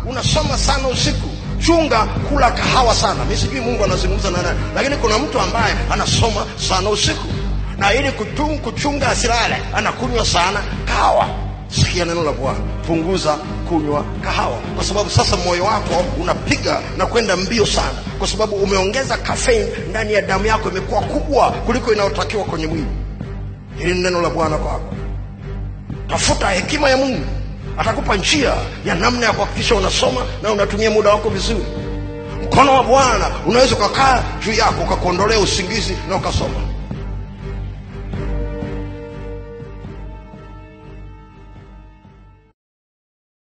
unasoma sana usiku chunga kula kahawa sana mi sijui mungu anazungumza na nani lakini kuna mtu ambaye anasoma sana usiku na ili kuchunga, kuchunga asilale anakunywa sana kahawa sikia neno la bwana punguza kunywa kahawa kwa sababu sasa moyo wako unapiga na kwenda mbio sana kwa sababu umeongeza kafein ndani ya damu yako imekuwa kubwa kuliko inayotakiwa kwenye mwili hili ni neno la bwana kwako tafuta hekima ya mungu atakupa njia ya namna ya kuhakikisha unasoma na unatumia muda wako vizuri mkono wa bwana unaweza ukakaa juu yako ukakuondolea usingizi na ukasoma